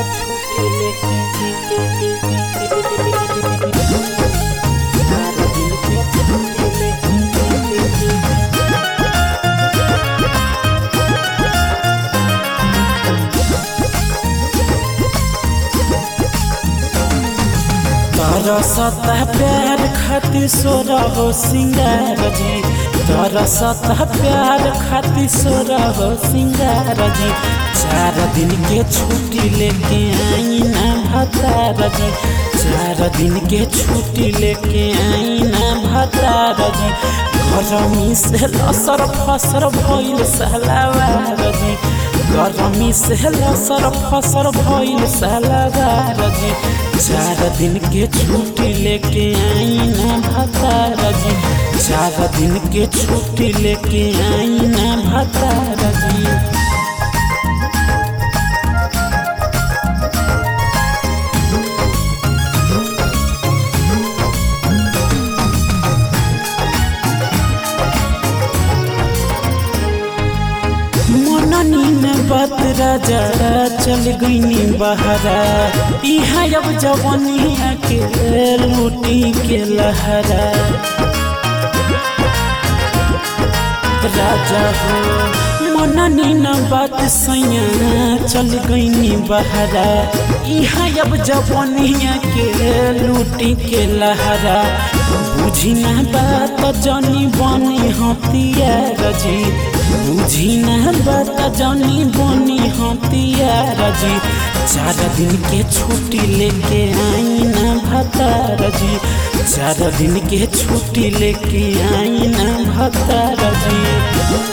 छुट्टी लेके सारा दिन के छुट्टी लेके तोरा सतह प्यार खातिर सोरा हो सिंगार जी तोरा सतह प्यार खातिर सोरा हो सिंगार जी चार दिन के छुट्टी लेके आई ना भतार जी चार दिन के छुट्टी लेके आई ना भतार जी गरमी से लसर फसर भइल सलावार जी गरमी से लसर फसर भइल सलावार जी चार दिन के छुट्टी लेके आई ना भतार जी चार दिन के छुट्टी लेके आई ना भतार जी मननी में बात राजा चल गईनी बहरा इहा अब जवनिया के लूटी के लहरा राजा हो मननी न बात सैया चल गईनी बहरा इहा अब जवनिया के लूटी के लहरा बुझी ना बात जनी बनी हथियार जी बुझी ना बात जनी बनी हथियार जी चार दिन के छुट्टी लेके आई ना भतार जी चार दिन के छुट्टी लेके आई ना भतार जी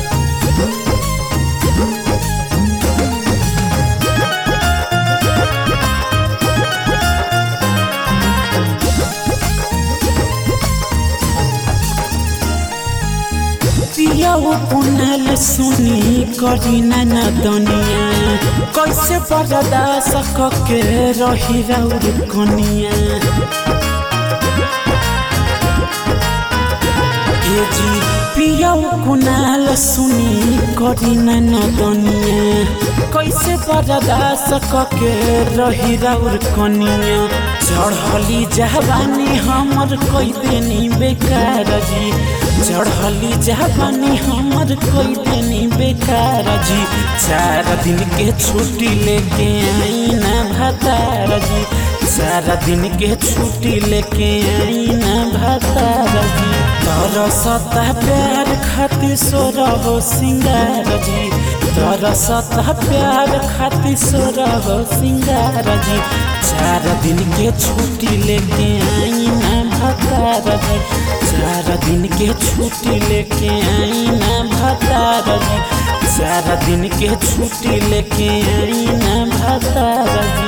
पियाऊ पुनल सुनी करी न दनिया कैसे बर्दाश्त के रही रौर कनिया ए जी पियाऊ कुनाल सुनी करी न दनिया कैसे बर्दाश्त के रही रौर कनिया चढ़ली जवानी हमर कोई देनी बेकार जी चढ़ली जवानी हमर कोई देनी बेकार जी चार दिन के छुट्टी लेके आई ना भतार जी चार दिन के छुट्टी लेके आई ना भतार जी तोरा सतह प्यार खातिर सोरा हो सिंगार जी तोरा सतह प्यार खातिर सोरा हो सिंगार जी चार दिन के छुट्टी लेके आई ना भतार जी चार दिन के छुट्टी लेके आई ना भतार जी चार दिन के छुट्टी लेके आई ना भतार जी